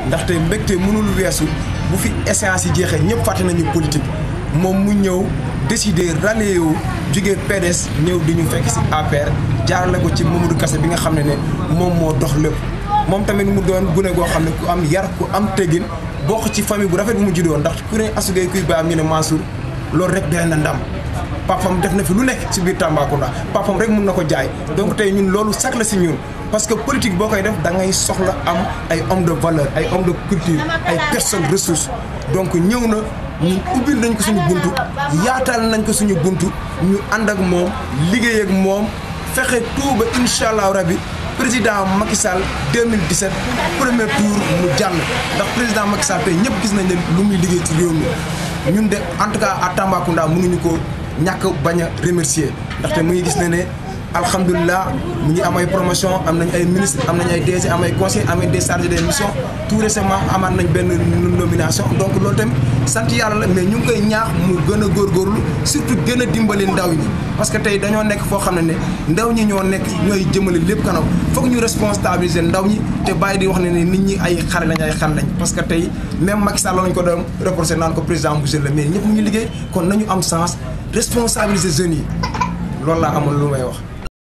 ndaxte mbégte mënul weesu bu fi échéance yi jeexee ñëpp fàtte nañu politique moom mu ñëw décider rallier wu jógee PDS ñëw di ñu fekk si APR jaarale ko ci Mamadou Kassé bi nga xam ne ne moom moo dox lépp moom tamit mu doon gune goo xam ne ku am yar ku am teggin bokk ci famille bu rafet bu mu juddoo ndax ku ne asugay kuy baam ñu ne Mansour loolu rek doy na ndam papam def na fi lu nekk ci biir Tambacounda papam rek mun na ko jaay donc tey ñun loolu sax la si ñun parce que politique boo koy def da ngay soxla am ay homme de valeur ay homme de culture ay personnes ressources donc ñëw na ñun ubbil nañ ko suñu buntu yaatal nañ ko suñu buntu ñu ànd ak moom liggéey ak moom fexe tuuba incha allah rabi président Macky Sall 2017 premier tour mu jàll ndax président Macky Sall tey ñëpp gis nañ ne lu muy liggéey ci réew mi ñun de en tout cas à Tambacounda mënuñu ko ñàkk bañ a remercier ndaxte mu ngi gis ne ne alhamdulilah mu ngi am ay promotion am nañ ay ministre am nañ ay DG am ay conseil am ay des chargés des missions tout récemment amaat nañ benn nomination donc loolu tamit sant yàlla la mais ñu ngi koy ñaax mu gën a góorgóorlu surtout gën a dimbali ndaw ñi parce que tey dañoo nekk foo xam ne ne ndaw ñi ñoo nekk ñooy jëmale lépp kanam foog ñu responsabiliser ndaw ñi te bàyyi di wax ne ne nit ñi ay xare lañ ay xar lañ parce que tey même Macky Sall lañ ko doon reproché naan ko président bu jeune la mais ñëpp ñu liggéey kon nañu am sens responsabiliser jeunes yi loolu laa amoon lu may wax